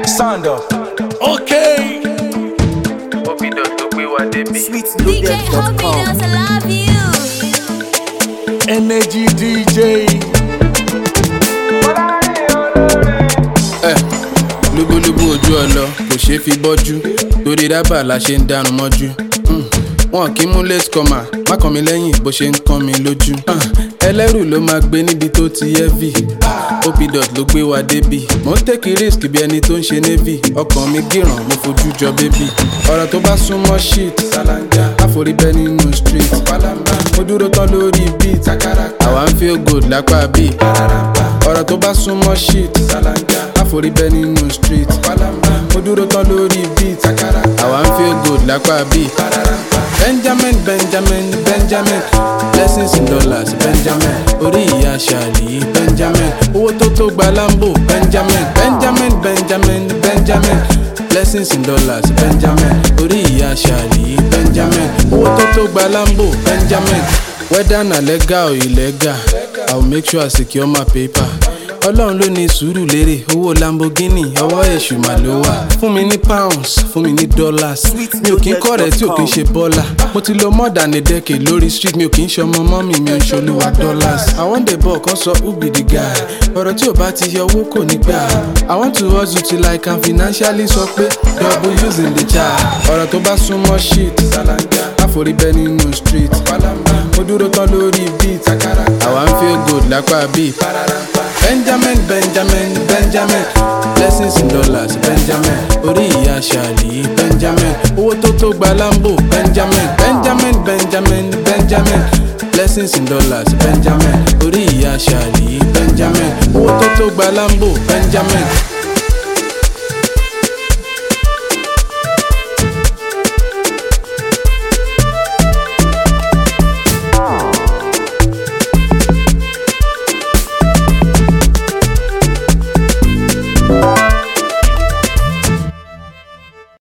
Sander. Okay. Obido tó gbé wa débi. DJ sweetloaded.com. Hobbit, I love you. Energy DJ. lúbúlúbú ojú ọlọ kò ṣeé fi bọ́jú torí rábà la ṣe ń dánu mọ́jú. Mm. wọn kì í mú late comer má kàn mí lẹ́yìn bó ṣe ń kàn mí lójú. Ah, ẹlẹ́rù ló máa gbé níbi tó ti heavy opidot ló gbé wa débi mò ń tèkì risk bí ẹni tó ń ṣe navy ọkàn mi gíràn mo fojú jọ bébì ọ̀rọ̀ tó bá súnmọ́ shit ṣàlànjà àforí bẹ́ nínú street pálábá mo dúró tán lórí beat àwa ń feel good lápá bí ọ̀rọ̀ tó bá súnmọ́ shit ṣàlànjà àforí bẹ́ nínú street pálábá mo dúró tán lórí beat àwa ń feel good lápá bí. benjamin benjamin benjamin blessings in dollars benjamin orí ìyá ṣàlì benjamin owó tó tó gba lambo benjamin benjamin benjamin benjamin blessings in dollars benjamin orí ìyá ṣàlì benjamin owó tó tó gba lambo benjamin whether na legal or illegal i will make sure i secure my paper ọlọ́run ló ní sùúrù lérè owó lamborghini ọwọ́ èṣù mà ló wà fún mi ní pounds fún mi ní dollars mi ò kí ń kọ́rẹ́ tí ò kí ń ṣe bọ́là mo ti lo more than a decade lórí street mi ò kí ń ṣe ọmọ mọ́mì mi ò ń ṣolúwa dollars i wan dey ball kan sọ who be the guy ọ̀rọ̀ tí ò bá ti yọ owó kò ní gbà i want to hustle till i can financially sọ pé double using the child ọ̀rọ̀ tó bá súnmọ́ shit àforí bẹ́ nínú street mo dúró tán lórí beat àwa ń feel good lápá beat. Benjamin, Benjamin, Benjamin. Blessings in dollars, Benjamin. Orí ìyá ṣàlì, Benjamin. Owó tó tó gba Lambo, Benjamin. Benjamin, Benjamin, Benjamin. Blessings in dollars, Benjamin. Orí ìyá ṣàlì, Benjamin. Owó tó tó gba Lambo, Benjamin.